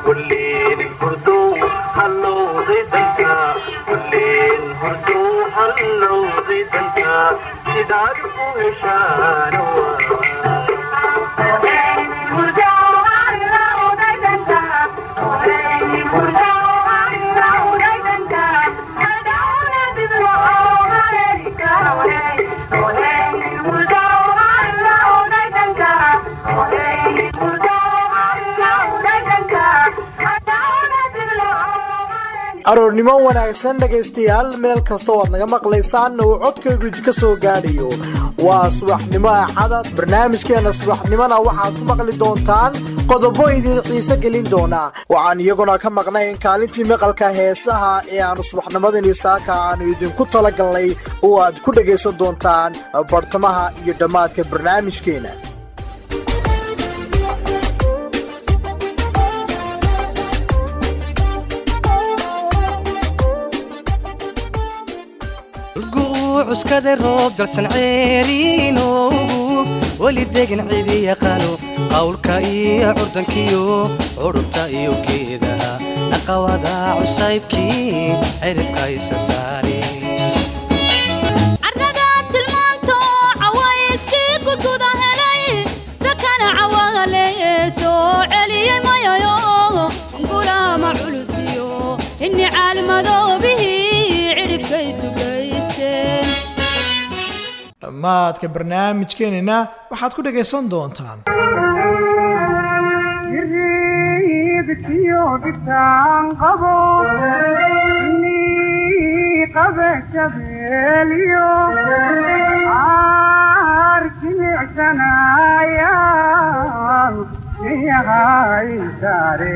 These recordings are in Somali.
kulleen hurdow hallowday danka kulleen hurdow hallowday danka sidaad u heshaano aroornimo wanaagsan dhegaystayaal meel kasta oo aad naga maqlaysaan uu codkaygu idinka soo gaadhayo waa subaxnimo axada barnaamijkeenna subaxnimona waxaad ku maqli doontaan qodobo idin xiise gelin doona waxaan iyaguna ka maqnayn kaalintii maqalka heesaha ee aanu subaxnimadani saaka aanu idinku talagalnay oo aad ku dhegaysan doontaan bartamaha iyo dhammaadka barnaamijkeena cuskada roob dalsan ceeriinoogu weli degan cidi yaqaano qawlka iyo curdankiyo curubta iyo geedaha naqawada cusaybkii ciribka isa saare inni caalmadoobihii cidhibkaysu gaysteen dhammaadka barnaamijkeenina waxaad ku dhagaysan doontaan jiriibkiyo dhitaan qabo inii qabe shabeeliyo aar jimicsanayaan iyahay saare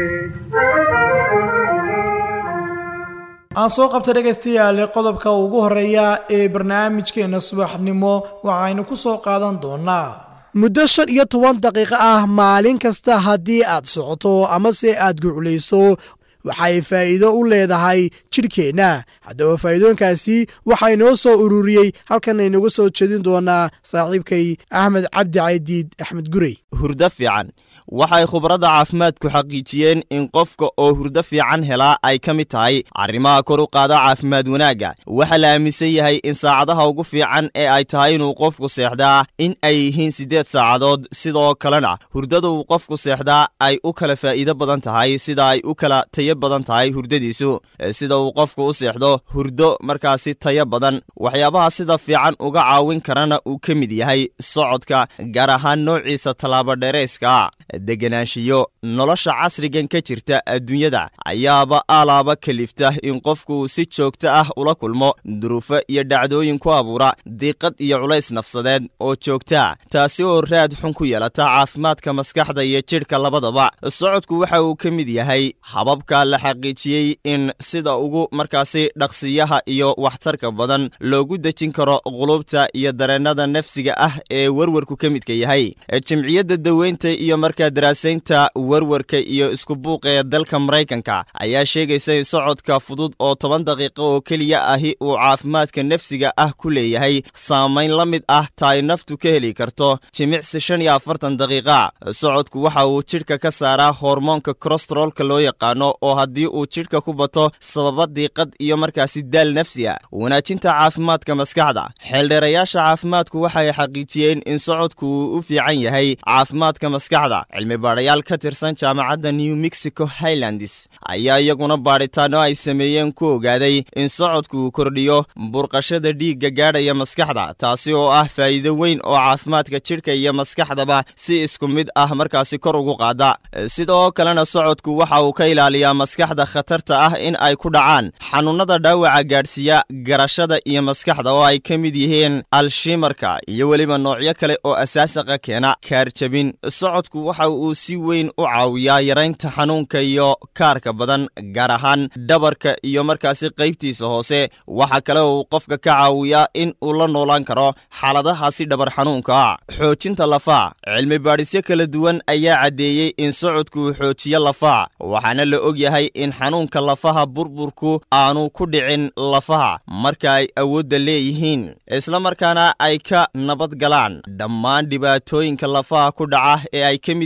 aan soo qabta dhegaystayaale qodobka ugu horeeya ee barnaamijkeena subaxnimo waxaynu ku soo qaadan doonaa muddo shan iyo toban daqiiqo ah maalin kasta haddii aad socoto amase aad guclayso waxay faa'iido u leedahay jidhkeenna haddaba faa'iidooyinkaasi waxaa inoo soo ururiyey halkan aynuga soo jeedin doonaa saaxiibkay axmed cabdi caydiid axmed gurey hurdo fiican waxay khubradda caafimaadku xaqiijiyeen in qofka oo hurdo fiican helaa ay ka mid tahay arrimaha kor u qaada caafimaad wanaagga waxaa la aaminsan yahay in saacadaha ugu fiican ee ay tahay inuu qofku seexdaa in ay yihiin siddeed saacadood sidoo kalena hurdada uu qofku seexdaa ay u kala faa'iido badan tahay sida ay u kala tayo badan tahay hurdadiisu sida uu qofku u seexdo hurdo markaasi tayo badan waxyaabaha sida fiican uga caawin karana uu ka mid yahay socodka gaar ahaan noociisa tallaabodheerayska deganaanshiyo nolosha casrigan ka jirta adduunyada ayaaba alaaba kalifta in qofku si joogto ah ula kulmo duruufo iyo dhacdooyin ku abuura diiqad iyo culays nafsadeed oo joogtaa taasi oo raad xun ku yeelata caafimaadka maskaxda iyo jidhka labadaba socodku waxa uu ka mid yahay hababka la xaqiijiyey in sida ugu markaasi dhaqsiyaha iyo waxtarka badan loogu dejin karo qulubta iyo dareennada nafsiga ah ee werwarku ka midka yahay jimciyadda daweynta iyo markaa daraasaynta werwarka iyo isku buuqa ee dalka maraykanka ayaa sheegaysa in socodka fudud oo toban daqiiqo oo keliya ahi uu caafimaadka nafsiga ah ku leeyahay saamayn la mid ah ta ay naftu ka heli karto jimicsi shan iyo afartan daqiiqa socodku waxa uu jidhka ka saaraa hormoonka kolestarolka loo yaqaano oo haddii uu jidhka ku bato sababa diiqad iyo markaasi daal nafsi ah wanaajinta caafimaadka maskaxda xeeldheerayaasha caafimaadku waxay xaqiijiyeen in socodku uu u fiican yahay caafimaadka maskaxda cilmi baadhayaal ka tirsan jaamacadda new mexico highlands ayaa iyaguna baadhitaano ay sameeyeen ku ogaaday in socodku uu kordhiyo burqashada dhiigga gaadhaya maskaxda taasi oo ah faa'iido weyn oo caafimaadka jidhka iyo maskaxdaba si isku mid ah markaasi kor ugu qaada sidoo kalena socodku waxa uu ka ilaaliyaa maskaxda khatarta ah in ay ku dhacaan xanuunnada dhaawaca gaadhsiiya garashada iyo maskaxda oo ay ka mid yihiin alshimarka iyo weliba noocyo kale oo asaasaqa keena kaarjabin socodku waxa uu si weyn u caawiyaa yaraynta xanuunka iyo kaarka badan gaar ahaan dhabarka iyo markaasi qaybtiisa hoose waxa kale uu qofka ka caawiyaa in uu la noolaan karo xaaladahaasi dhabar xanuunka xoojinta lafaa cilmi baadhisyo kala duwan ayaa caddeeyey in socodku uu xoojiyo lafaa waxaana la og yahay in xanuunka lafaha burburku aanu ku dhicin lafaha marka ay awoodda leeyihiin isla markaana ay ka nabad galaan dhammaan dhibaatooyinka lafaha ku dhaca ee ay ka mid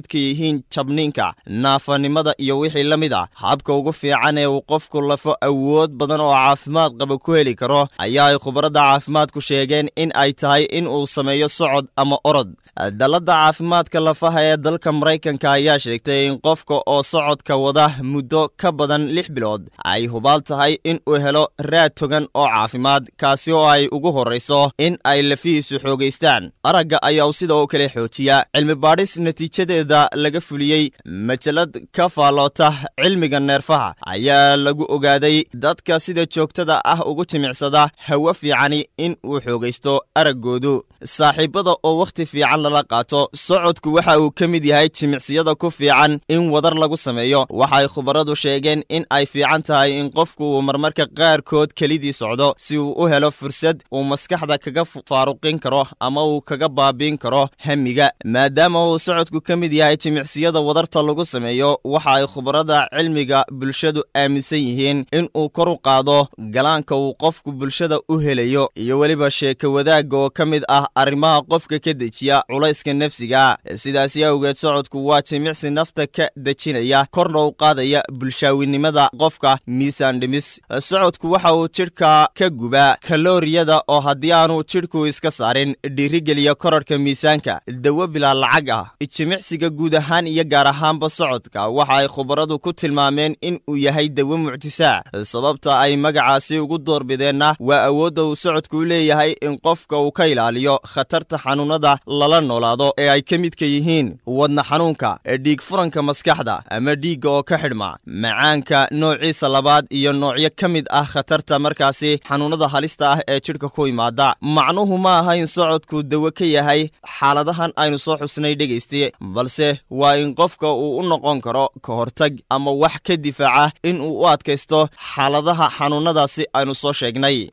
midka yihiin jabniinka naafanimada iyo wixii la mid ah habka ugu fiican ee uu qofku lafo awood badan oo caafimaad qaba ku heli karo ayaa ay khubarada caafimaadku sheegeen in ay tahay in uu sameeyo socod ama orod dalladda caafimaadka lafaha ee dalka maraykanka ayaa sheegtay in qofka oo socodka wada muddo ka badan lix bilood ay hubaal tahay in uu helo raad togan oo caafimaad kaasi oo ay ugu horrayso in ay lafihiisu xoogaystaan aragga ayaa uu sidoo kale xoojiya cilmi baadhis natiijadeeda laga fuliyey majalad ka faalloota cilmiga neerfaha ayaa lagu ogaaday dadka sida joogtada ah ugu jimicsada hawo fiicani in uu xoogaysto araggoodu saaxiibada oo wakhti fiican lala qaato socodku waxa uu ka mid yahay jimicsiyada ku fiican in wadar lagu sameeyo waxay khubaradu sheegeen in ay fiican tahay in qofku uu marmarka qaarkood kelidii socdo si uu u helo fursad uu maskaxda kaga faaruqin karo ama uu kaga baabiin karo hamiga maadaama uu socodku ka mid yahay jimicsiyada wadarta lagu sameeyo waxa ay khubarada cilmiga bulshadu aaminsan yihiin in uu kor u qaado galaanka uu qofku bulshada u helayo iyo weliba sheeko wadaagga oo ka mid ah arrimaha qofka ka dejiya culayska nafsiga sidaasi awgeed socodku waa jimicsi nafta ka dejinaya korna u qaadaya bulshaawinimada qofka miisaan dhimis socodku waxa uu jidhka ka gubaa kalooriyada oo haddii aanu jidhku iska saarin dhiirigeliya korarhka miisaanka dawo bilaa lacag ah jimicsiga guud ahaan iyo gaar ahaanba socodka waxa ay khubaradu ku tilmaameen in uu yahay dawo mucjisaa sababta ay magacaasi ugu doorbideenna waa awoodda uu socodku u leeyahay in qofka uu ka ilaaliyo khatarta xanuunada lala noolaado ee ay ka midka yihiin wadna xanuunka dhiig furanka maskaxda ama dhiigga oo ka xidhma macaanka noociisa labaad iyo noocyo ka mid ah khatarta markaasi xanuunada halista ah ee jidhka ku imaada macnuhu ma aha in socodku dawo ka yahay xaaladahan aynu soo xusnay dhegayste balse waa in qofka uu u noqon karo ka hortag ama wax ka difaaca in uu u adkaysto xaaladaha xanuunadaasi aynu soo sheegnay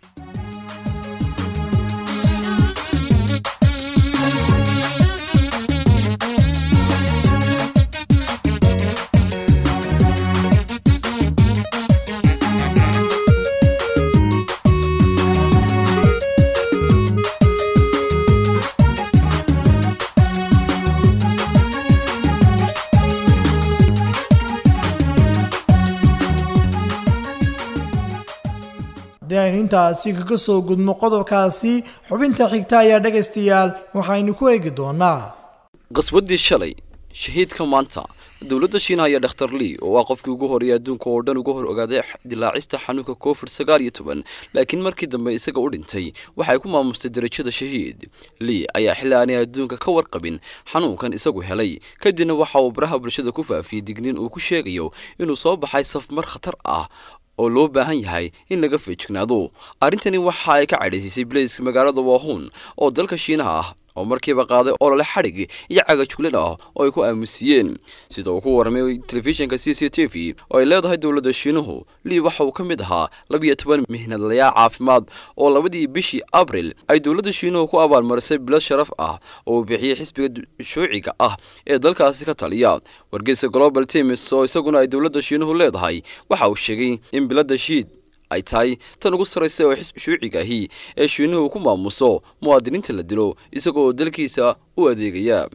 haddii aynu intaasi kaga soo gudmo qodobkaasi xubinta xigta ayaa dhegaystayaal waxaynu ku eegi doonaa qaswaddii shalay shahiidka maanta dowladda shiinaha iyo dhakhtar lii oo ah qofkii ugu horeeyay adduunka oo dhan uga hor ogaaday dilaacista xanuunka covid sagaal iyo toban laakiin markii dambe isaga u dhintay waxay ku maamustay darajada shahiid lii ayaa xilli aanay adduunka ka warqabin xanuunkan isagu helay kadibna waxa uu baraha bulshada ku faafiyey digniin uu ku sheegayo inuu soo baxay safmar khatar ah oo loo baahan yahay in laga feejignaado arrintani waxa ay ka cadhaysiisay bilayska magaalada waahuun oo dalka shiinaha ah oo markiiba qaaday olole xadhig iyo cagajuglan ah oo ay ku aamusiyeen sida uu ku warramay telefishinka c c t v oo ay leedahay dowladda shiinuhu lii waxa uu ka mid ahaa labiyo toban mihnadlayaal caafimaad oo labadii bishii abril ay dowladda shiinuhu ku abaalmarisay bilad sharaf ah oo uu bixiyey xisbiga shuuciga ah ee dalkaasi ka taliya wargeysa global timis oo isaguna ay dowladda shiinuhu leedahay waxa uu sheegay in biladda shiid ay tahay tan ugu sarraysa oo xisbi shuuciga ahi ee shiinuhu ku maamuso muwaadiniinta la dilo isagoo dalkiisa u adeegaya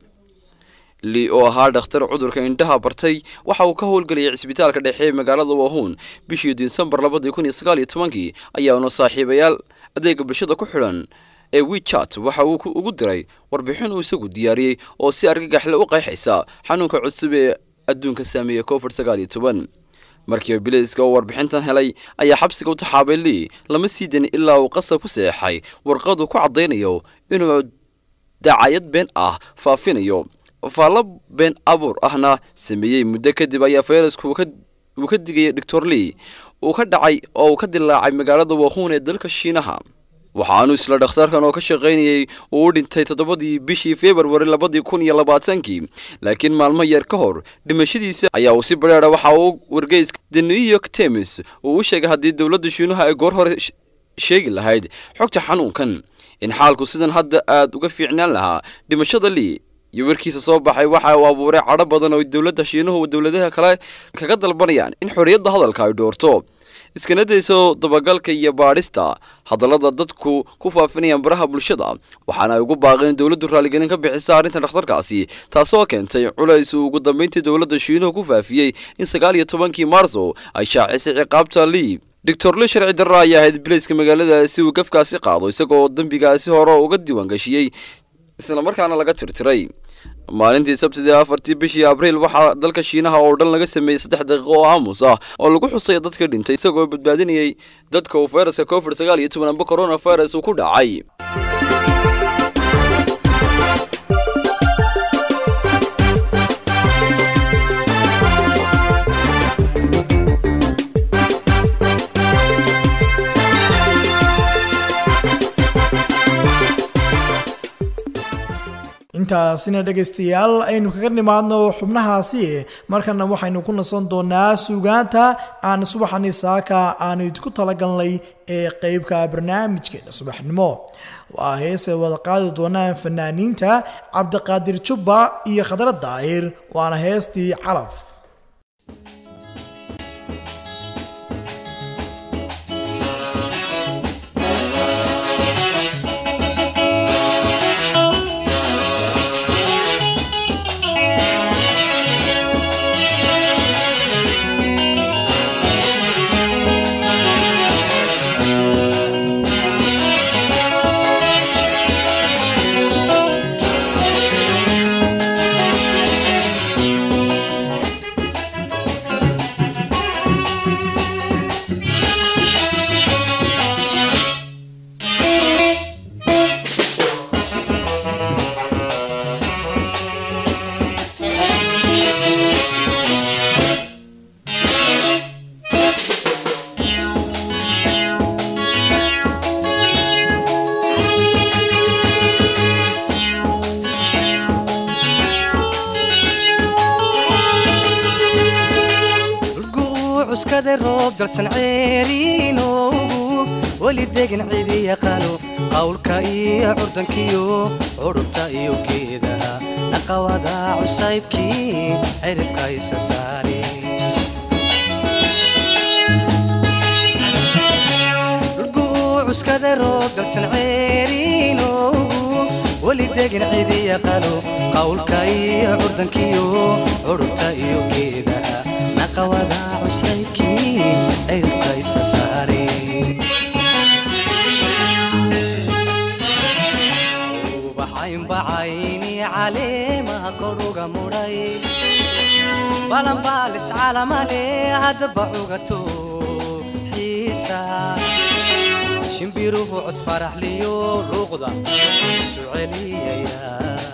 lii oo ahaa dhakhtar cudurka indhaha bartay waxa uu ka howlgelayay cisbitaalka dhexe ee magaalada wahuun bishii disembar labadii kun iyo sagaal iyo tobankii ayaanu saaxiibayaal adeega bulshada ku xidhan ee wechat waxa uu ugu diray warbixin uu isagu diyaariyey oo si argagaxle u qeexaysa xanuunka cusub ee adduunka saameeya covid sagaal iyo toban markiiba bilayska oo warbixintan helay ayaa xabsiga u taxaabay lii lama sii danin ilaa uu qasab ku seexay warqadu ku caddaynayo inuu dacayad been ah faafinayo faallo been abuur ahna sameeyey muddo kadib ayaa fayrasku uu ka digayay doctor lii uu ka dhacay oo uu ka dilaacay magaalada wahuun ee dalka shiinaha waxaanu isla dhakhtarkan oo ka shaqaynayay uu u dhintay toddobadii bishii februari labadii kun iyo labaatankii laakiin maalmo yar ka hor dhimashadiisa ayaa uu si badheera waxa uu wargeyska the new york times uu u sheegay haddii dowladda shiinuha ay goor hore sheegi lahayd xogta xanuunkan in xaalku sidan hadda aad uga fiicnaan lahaa dhimashada lii iyo warkiisa soo baxay waxa uu abuuray cadho badan oo dowladda shiinuhu dowladaha kale kaga dalbanayaan in xorriyadda hadalka ay dhoorto iskana dayso dabagalka iyo baadhista hadallada dadku ku faafinayaan baraha bulshada waxaana ay ugu baaqeen dowladdu raaligelin ka bixisa arrinta dhakhtarkaasi taasoo keentay culays uu ugu dambeyntii dowladda shiinuhu ku faafiyey in sagaal iyo tobankii maarso ay shaacisay ciqaabta liib doctor li sharci darra ayaa ahayd bilayska magaaladaasi uu gafkaasi qaado isagoo dembigaasi hore uga diiwaangashiyey islamarkaana laga tirtiray maalintii sabtidii afartii bishii abriil waxaa dalka shiinaha oo dhan laga sameeyey saddex daqiiqo oo aamus ah oo lagu xusay dadka dhintay isagoo badbaadinayay dadka uu fayraska covid sagaal iyo toban amba coronavirus uu ku dhacay intaasina dhegaystayaal aynu kaga nimaadno xubnahaasi markana waxaynu ku nasan doonaa suugaanta aan subaxani saaka aanu idinku talagalnay ee qeybka barnaamijkeena subaxnimo waa heesay wada qaadi doonaan fanaaniinta cabdiqaadir jubba iyo khadra daahir waana heestii calaf dhulku uu cuskada roob dalsan ceeriinoogu weli degan cidi yaqaano qawlka iyo curdankiyo curubta iyo geedaha naqawada cusaybkii ciribka isa saare dhulku uu cuskada roob dalsan ceeriinoogu weli degan cidi yaqaano qawlka iyo curdankiyo curubta iyo geedaha naqawada cusaybkii ciribka isa saare ubaxaynbacayni caleemaha koruga mudhay balanbaalis calamale haddaba cugato xiisa shimbiruhu cod faraxliyo luuqda isu celiyaya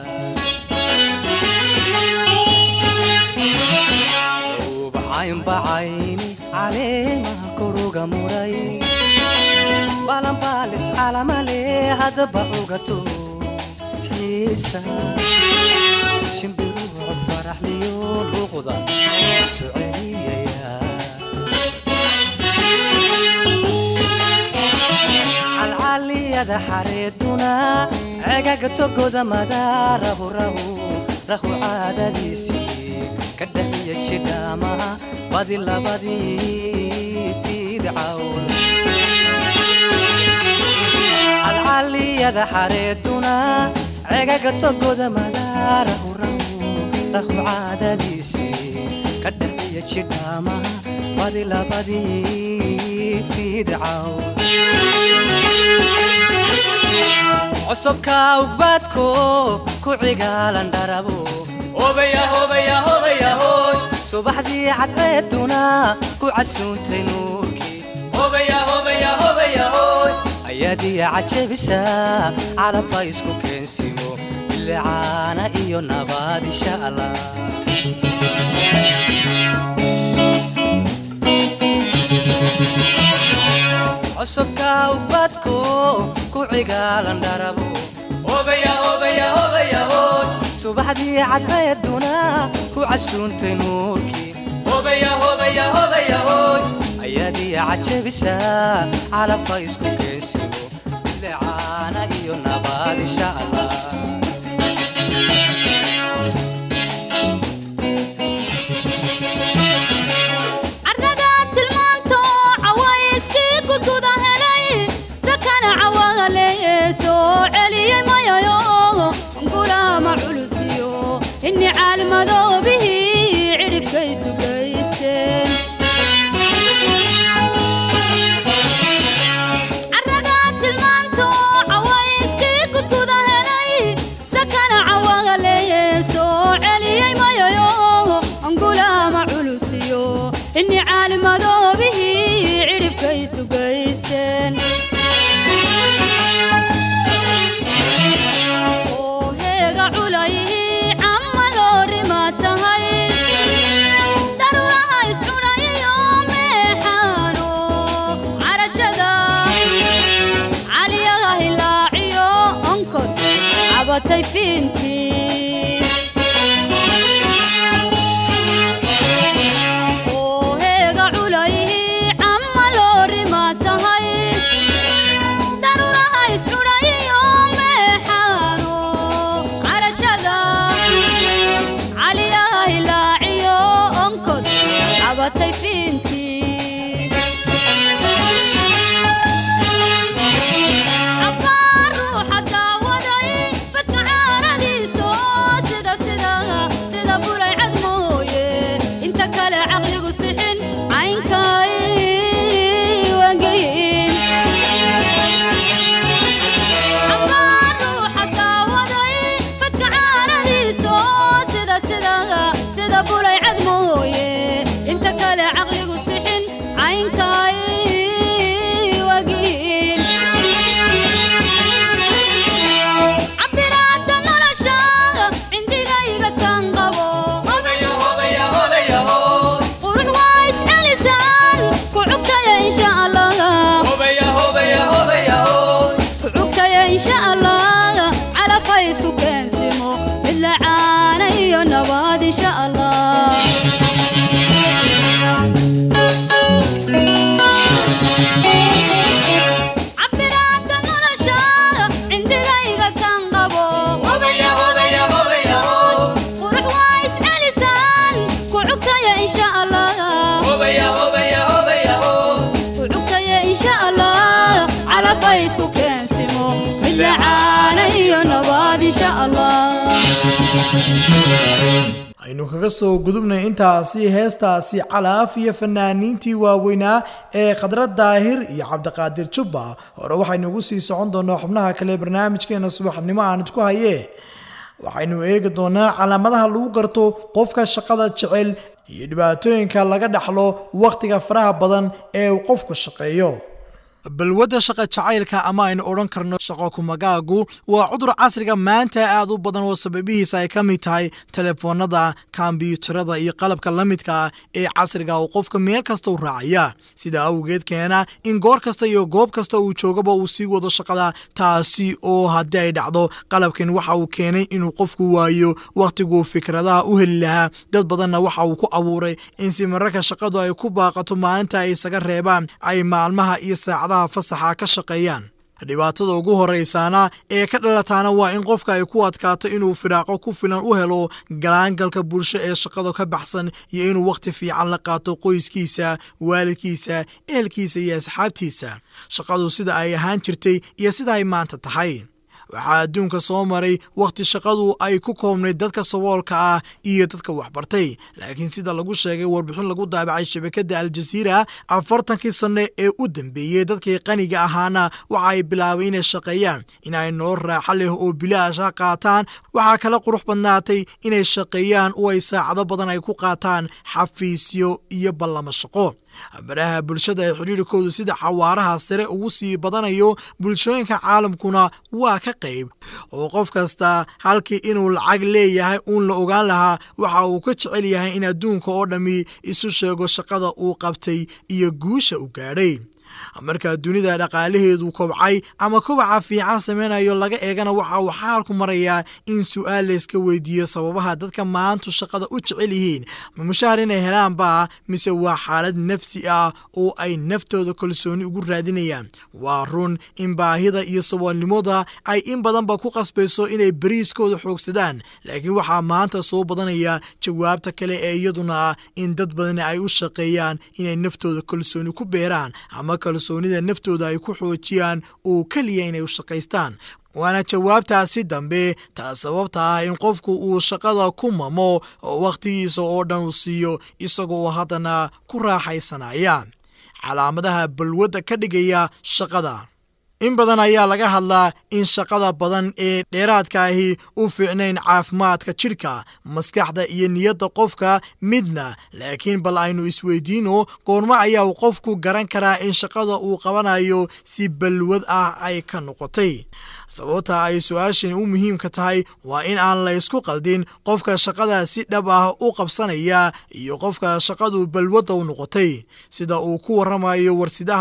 ubaxaynbacayni caleemaha koruga mudhay balanbaalis calamale haddaba cugato xiisa shimbiruhu cod faraxliyo luuqda isu celiyaya calcaliyada xareeduna cegaga togoda madaarahu rahu rahu caadadiisii ka dhaxiya jidhaamaha badi labadii fiidcawn calcaliyada xareeduna cegaga togoda madaarahu rahu rahu caadadiisii ka dhaxiya jidhaamaha badi labadii fiidcawn cusubka ugbaadko ku cigaalan dharabo subaxdii cadceeduna ku casuuntay nuurkii ayaadiya cajabisa calabka isku keensimo bilicaana iyo nabaad insha allah cusubka ubadko ku cigaalan dharabo subaxdii cadceeduna ku casuuntay nuurkii ayaadiya cajabisa calabka isku keensimo bilicaana iyo nabaad insha allah carrada tilmaanto caway cabatay fiintii oo heega culayhi camma loorima tahay daruuraha iscudhayiyo meexaano carashada caliyaha hilaaciyo onkod cabatay fiintii cabbaar ruuxa daawaday badka caaradiiso sida sida sida bulay cad mooye inta kale caqligu sixin caynkay wangeyin cabbaar ruuxa daawaday badka caaradiiso sida sida sida bulay cad mooye inta kale caqligu sixin caynkay wagiin cabiraadda nolosha cindigayga sanqabo qurux waa iscelisaan ku cugtaya insha allah ku cugtaya insha allah calafka isku keensimo mid la caana iyo nabad insha allah cabiraadda nolosha cindigayga sanqabo qurux waa iscelisaan ku cugtaya insha allah ku cugtaya insha allah calafka isku keensimo mid la caana iyo nabad insha allah aynu kaga soo gudubnay intaasi heestaasi calaaf iyo fanaaniintii waaweynaa ee khadra daahir iyo cabdiqaadir jubba hore waxaynu ugu sii socon doonaa xubnaha kale ee barnaamijkeena subaxnimo aan idku hayee waxaynu eegi doonaa calaamadaha lagu garto qofka shaqada jecel iyo dhibaatooyinka laga dhaxlo wakhtiga faraha badan ee uu qofku shaqeeyo balwadda shaqa jacaylka ama aynu odhan karno shaqo kumagaagu waa cudur casriga maanta aad u badan oo sababihiisa ay ka mid tahay telefoonada kombyuutarada iyo qalabka la midka ah ee casriga oo qofka meel kasta u raacaya sida awgeed keena in goor kasta iyo goob kasta uu joogaba uu sii wado shaqada taasi oo haddii ay dhacdo qalabkan waxa uu keenay inuu qofku waayo wakhtiguu fikradaha u heli lahaa dad badanna waxa uu ku abuuray in si mararka shaqadu ay ku baaqato maalinta ay isaga reebaan ay maalmaha iyo saacadaha fasaxa ka shaqeeyaan dhibaatada ugu horeysaana ee ka dhalataana waa in qofka ay ku adkaato inuu firaaqo ku filan u helo galaangalka bulsho ee shaqada ka baxsan iyo inuu wakhti fiican la qaato qoyskiisa waalidkiisa ehelkiisa iyo asxaabtiisa shaqadu sida ay ahaan jirtay iyo sida ay maanta tahay waxaa adduunka soo maray wakhti shaqadu ay ku koobnayd dadka saboolka ah iyo dadka waxbartay laakiin sida lagu sheegay warbixin lagu daabacay shabakadda aljaziira afartankii sanne ee u dambeeyey dadkii qaniga ahaana waxa ay bilaabay inay shaqeeyaan in ay nolol raaxo leh oo bilaasha qaataan waxaa kala qurux badnaatay inay shaqeeyaan oo ay saacado badan ay ku qaataan xafiisyo iyo ballamo shaqo baraha bulshada ee xidhiirkoodu sida xawaaraha sare ugu sii badanayo bulshooyinka caalamkuna waa ka qayb oo qof kasta halkii inuu lacag leeyahay uun la ogaan lahaa waxa uu ka jecel yahay in adduunka oo dhammi isu sheego shaqada uu qabtay iyo guusha u gaadhay marka dunida dhaqaalaheedu kobcay ama kobaca fiican samaynayo laga eegana waxa uu xaalku marayaa in su-aal layska weydiiyo sababaha dadka maantu shaqada u jecel yihiin ma mushaahar inay helaanba mise waa xaalad nafsi ah oo ay naftooda kalsooni ugu raadinayaan waa run in baahida iyo saboolnimada ay in badanba ku qasbayso inay beriiskooda xoogsadaan laakiin waxaa maanta soo badanaya jawaabta kale ee iyaduna ah in dad badani ay u shaqeeyaan inay naftooda kalsooni ku beeraan ama kalsoonida naftooda ay ku xoojiyaan oo keliya inay u shaqaystaan waana jawaabtaasi dambe taa sababta ah in qofku uu shaqada ku mamo oo wakhtigiisa oo dhan uu siiyo isagoo haddana ku raaxaysanaya calaamadaha balwadda ka dhigaya shaqada in badan ayaa laga hadlaa in shaqada badan ee dheeraadka ahi u fiicnayn caafimaadka jidhka maskaxda iyo niyadda qofka midna laakiin bal aynu isweydiino goormo ayaa uu qofku garan karaa in shaqada uu qabanayo si balwad ah ay ka noqotay sababta ay su-aashani u muhiimka tahay waa in aan la ysku qaldin qofka shaqada si dhab ah u qabsanaya iyo qofka shaqadu balwadda u noqotay sida uu ku waramayo warsidaha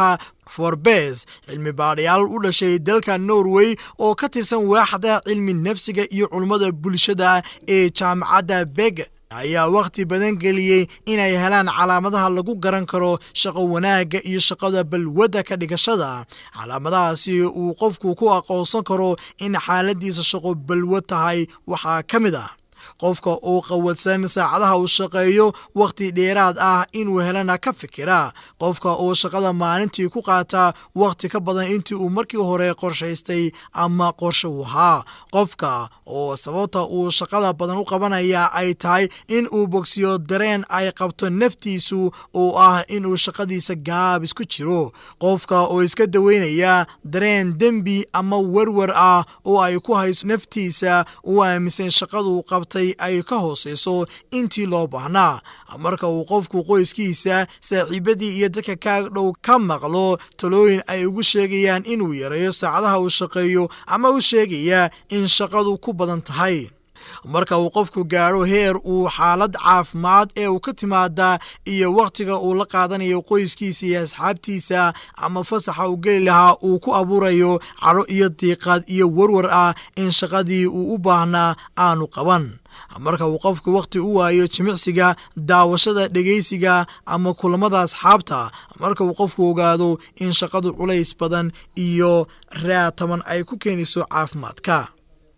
forbes cilmi baadhayaal u dhashay dalka norway oo ka tirsan waaxda cilmi nafsiga iyo culummada bulshada ee jaamacadda beg ayaa wakhti badan geliyey inay helaan calaamadaha lagu garan karo shaqo wanaagga iyo shaqada balwadda ka dhigashada calaamadahaasi uu qofku ku aqoonsan karo in xaaladiisa shaqo balwad tahay waxaa ka mid ah qofka uu qawadsan saacadaha uu shaqeeyo wakhti dheeraad ah inuu helana ka fikira qofka uu shaqada maalintii ku qaata wakhti ka badan intii uu markii hore qorshaystay ama qorshe u ahaa qofka oo sababta uu shaqada badan u qabanaya ay tahay in uu bogsiyo dareen ay qabto naftiisu oo ah inuu shaqadiisa gaabis ku jiro qofka oo iska daweynaya dareen dembi ama werwer ah oo ay ku hayso naftiisa uu aaminsan shaqadu qabtay ay ka hooseyso intii loo baahnaa marka uu qofku qoyskiisa saaxiibadii iyo dadka kaag dhow ka maqlo talooyin ay ugu sheegayaan inuu yareeyo saacadaha uu shaqeeyo ama u sheegaya in shaqadu ku badan tahay marka uu qofku gaadho heer uu xaalad caafimaad ee uu ka timaada iyo wakhtiga uu la qaadanayo qoyskiisa iyo asxaabtiisa ama fasaxa uu geli lahaa uu ku abuurayo cadho iyo diiqaad iyo warwar ah in shaqadii uu u baahnaa aanu qaban marka uu qofku wakhti u waayo jimicsiga daawashada dhegaysiga ama kulamada asxaabta marka uu qofku ogaado in shaqadu culays badan iyo raataban ay ku keenayso caafimaadka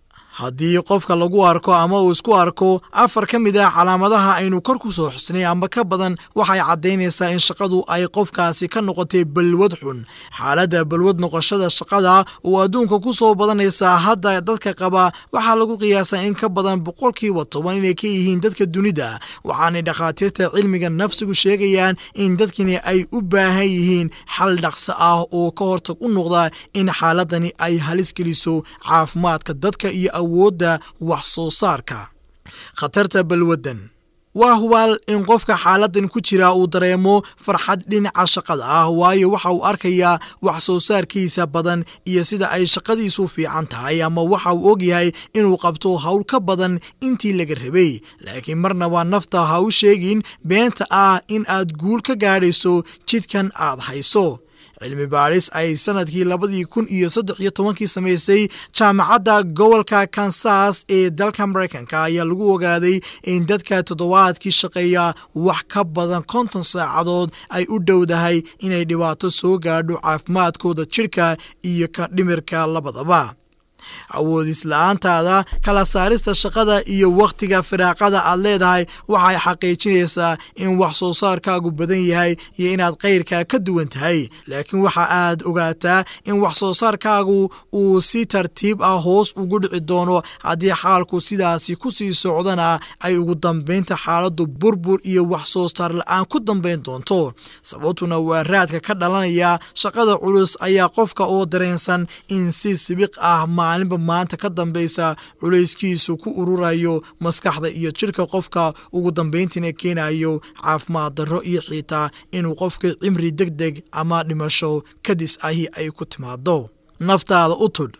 haddii qofka lagu arko ama uu isku arko afar ka mid ah calaamadaha aynu kor ku soo xusnay amba ka badan waxay caddaynaysaa in shaqadu ay qofkaasi ka noqotay balwad xun xaaladda balwad noqoshada shaqada oo adduunka ku soo badanaysa hadda dadka qaba waxaa lagu qiyaasaa in ka badan boqolkiiba toban inay ka yihiin dadka dunida waxaanay dhakhaatiirta cilmiga nafsigu sheegayaan in dadkani ay u baahan yihiin xal dhaqso ah oo ka hortag u noqda in xaaladani ay halis geliso caafimaadka dadka iyo awoodda wax soo saarka khatarta balwaddan waa hubaal in qofka xaaladan ku jira uu dareemo farxad dhinaca shaqada ah waayo waxa uu arkayaa wax soo saarkiisa badan iyo sida ay shaqadiisu fiican tahay ama waxa uu ogyahay inuu qabto howl ka badan intii laga rabay laakiin marnaba nafta ha u sheegin beenta ah in aad guul ka gaadhayso jidkan aad hayso cilmi baadhis ay sanadkii labadii kun iyo saddex iyo tobankii samaysay jaamacadda gobolka kansas ee dalka maraykanka ayaa lagu ogaaday in dadka toddobaadkii shaqeeya wax ka badan konton saacadood ay u dhowdahay inay dhibaato soo gaadho caafimaadkooda jidhka iyo ka dhimirka labadaba awoodis la-aantaada kala saarista shaqada iyo wakhtiga firaaqada aad leedahay waxay xaqiijinaysaa in wax soo saarkaagu badan yahay iyo inaad kayrka ka duwan tahay laakiin waxa aad ogaataa in wax soo saarkaagu uu si tartiib ah hoos ugu dhici doono haddii xaalku sidaasi ku sii socdana ay ugu dambaynta xaaladdu burbur iyo wax soo saar la-aan ku dambayn doonto sababtuna waa raadka ka dhalanaya shaqada culus ayaa qofka oo dareensan in si sibiq ah maalinba maanta ka dambaysa culayskiisu ku ururayo maskaxda iyo jidhka qofka ugu dambayntiina keenayo caafimaad darro iyo xiitaa inuu qofka cimri deg deg ama dhimasho kadis ahi ay ku timaado naftaada u tudh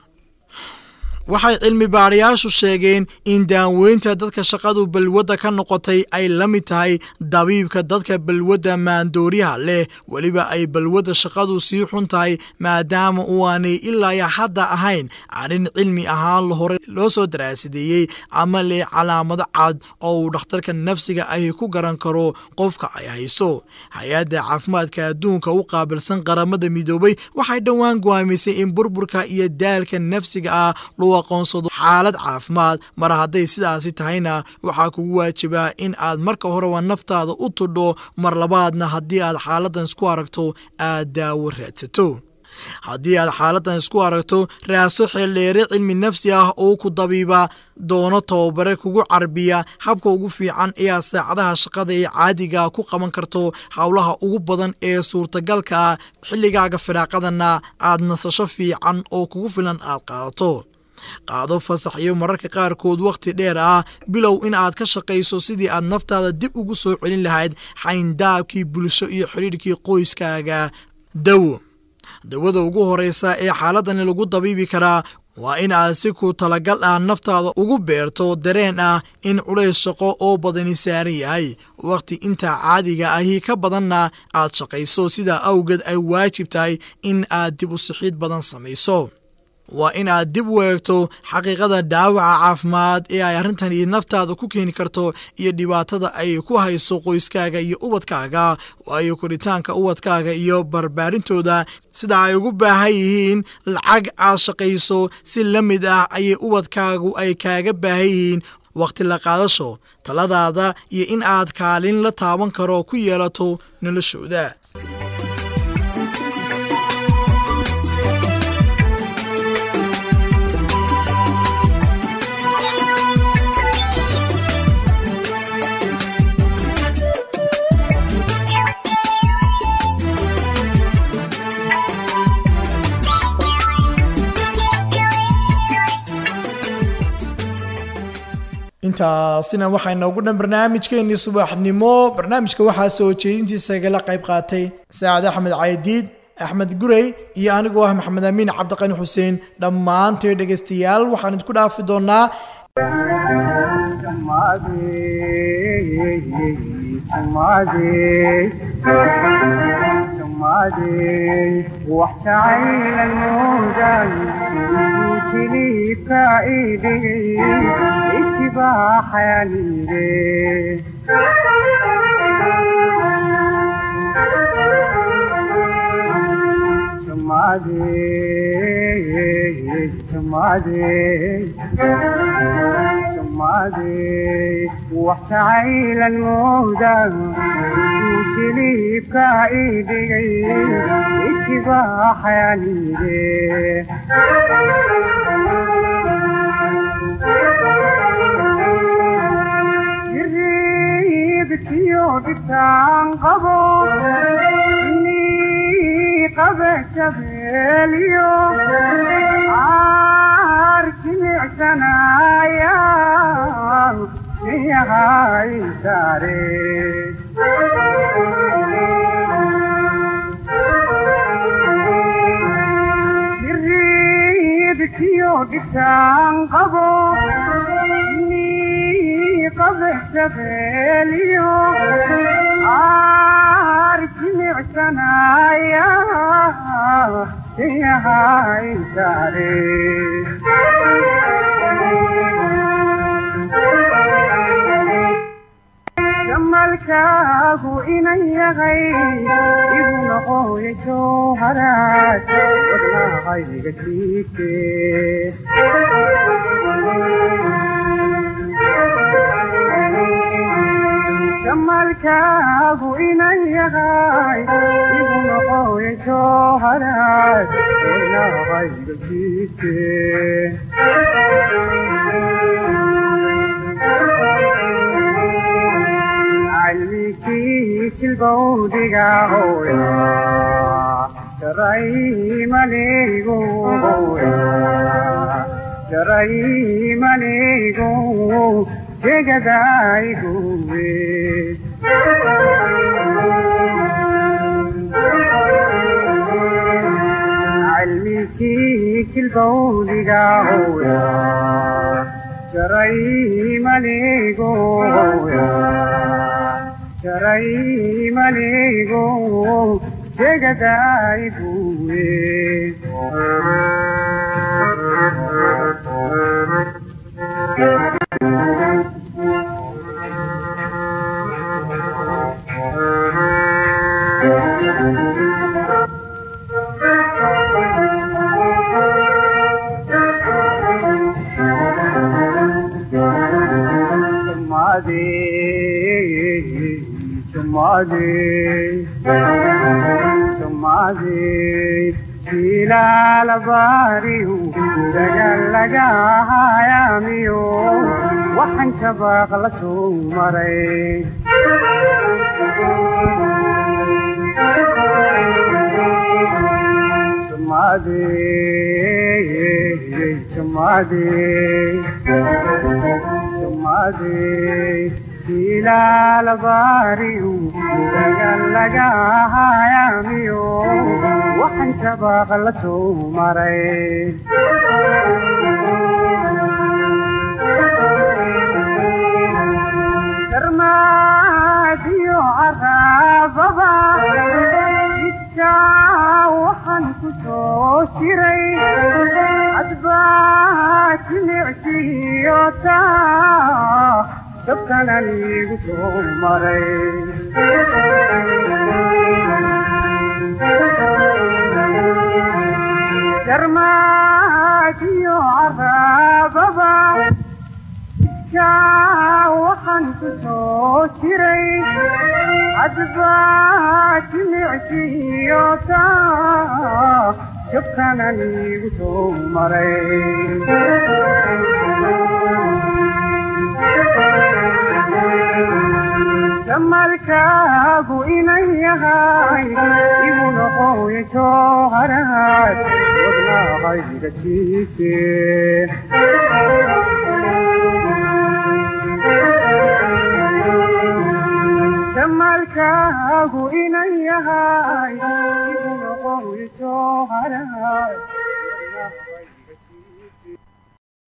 waxay cilmi baadhayaashu sheegeen in daaweynta dadka shaqadu balwadda ka noqotay ay la mid tahay dabiibka dadka balwadda maandooriyaha leh weliba ay balwadda shaqadu sii xun tahay maadaama uaanay ilaa hadda ahayn arrin cilmi ahaan hore loo soo daraasideeyey ama leh calaamado cad oo uu dhakhtarka nafsiga ahi ku garan karo qofka ay hayso hay-adda caafimaadka adduunka u qaabilsan qaramada midoobay waxay dhowaan go'aamisay in burburka iyo daalka nafsiga ah loo aqoonsado xaalad caafimaad mar hadday sidaasi tahayna waxaa kugu waajibaa in aad marka horeba naftaada u tudho mar labaadna haddii aad xaaladan isku aragto aad daawo raadsato haddii aad xaaladan isku aragto raaso xeeldheere cilmi nafsi ah oo ku dabiiba doono tababare kugu carbiya habka ugu fiican ee aad saacadaha shaqada ee caadiga ku qaban karto howlaha ugu badan ee suurtagalka ah xilligaaga firaaqadana aad nasasho fiican oo kugu filan aad qaadato qaado fasax iyo mararka qaarkood wakhti dheer ah bilow in aad ka shaqayso sidii aad naftaada dib ugu soo celin lahayd xayndaabkii bulsho iyo xidhiidhkii qoyskaaga dawo dawada ugu horeysa ee xaaladani lagu dabiibi karaa waa in aad si ku talagal ah naftaada ugu beerto dareen ah in culays shaqo oo badani saaran yahay wakhti intaa caadiga ahi ka badanna aad shaqayso sidaa awgeed ay waajib tahay in aad dib u sixiid badan samayso waa in aad dib u eegto xaqiiqada dhaawaca caafimaad ee ay arrintani naftaada ku keeni karto iyo dhibaatada ay ku hayso qoyskaaga iyo ubadkaaga waayo koritaanka ubadkaaga iyo barbaarintooda sida ay ugu baahan yihiin lacag aad shaqayso si la mid ah ayay ubadkaagu ay kaaga baahan yihiin wakhti la qaadasho taladaada iyo in aad kaalin la taaban karo ku yeelato noloshooda intaasina waxaa inoogu dhan barnaamijkeennii subaxnimo barnaamijka waxaa soo jeedintiisa igala qayb qaatay saacad axmed caydiid axmed gurey iyo anigoo ah maxamed amiin cabdiqani xuseen dhammaantoy dhegaystayaal waxaan idinku dhaafi doonaa wax jacayla mooday jiliibka idhigay ijibaa xayaliide wax jacaylan mooday jiliibka idhigay ijibaa xayaliide jiriibkiyo dhibtaan qabo inii qabe shabeeliyo caar jilicsanaya yahay saare jiriibkiyo dhibtaan qabo inii qabe shabeeliyo caar jilicsanaya yahay saare jamalkaagu inan yahay igu noqoya jowharaad wadnahayga jiite jamalkaagu inan yahay igu noqoya jowharaad wadnahayga jiite calmikii jilbowdiga hooya jaraymanigu hooya jaraymanigu jegadayguwe calmikii jilbowdiga hooya jaraymanigu hooya jaraymanigu jegadayguwe ilaalabariyu dagalagahayamiyo waxaan shabaaq la soo maray ilaalbaariyu dagan laga hayaamiyo waxaan shabaaq la soo maray darmaadiyo caraababa jidka waxaan ku soo jiray hadbaa jimicsiyo taa dabkanan igu soo maray darmaadiyo caraababa jidka waxaan ku soo jiray hadbaa jimicsiyo taa dabkanan igu soo maray jamalkaagu inan yahay igu noqoy jooharaad wadnaaqayga siise jamalkaagu inan yahay igu noqoy jooharaad